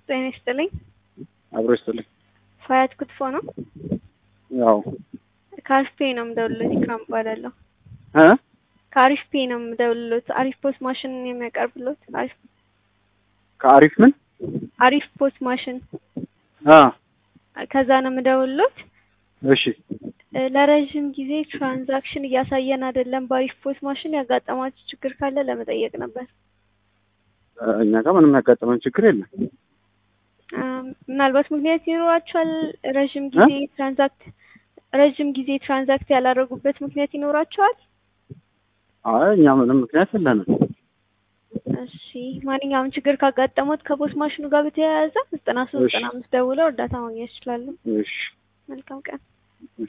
ጤና ይስጥልኝ። አብሮ ይስጥልኝ። ፋያት ክትፎ ነው። ያው ከአሪፍ ፔ ነው የምደውልሎት። ኢክራም እባላለሁ። እ ከአሪፍ ፔ ነው የምደውልሎት። አሪፍ ፖስት ማሽን የሚያቀርብሎት አሪፍ ከአሪፍ ምን አሪፍ ፖስት ማሽን አ ከዛ ነው የምደውልሎት። እሺ እ ለረዥም ጊዜ ትራንዛክሽን እያሳየን አይደለም። በአሪፍ ፖስት ማሽን ያጋጠማችሁ ችግር ካለ ለመጠየቅ ነበር። እ እኛ ጋር ምንም ያጋጠመን ችግር የለም። እ ምናልባት ምክንያት ይኖራችኋል። ረዥም ጊዜ ትራንዛክት ረዥም ጊዜ ትራንዛክት ያላደረጉበት ምክንያት ይኖራችኋል። አይ እኛ ምንም ምክንያት የለንም። እሺ ማንኛውም ችግር ካጋጠሙት ከፖስት ማሽኑ ጋር በተያያዘ ዘጠና ሶስት ዘጠና አምስት ደውለው እርዳታ ማግኘት ይችላሉ። እሺ መልካም ቀን።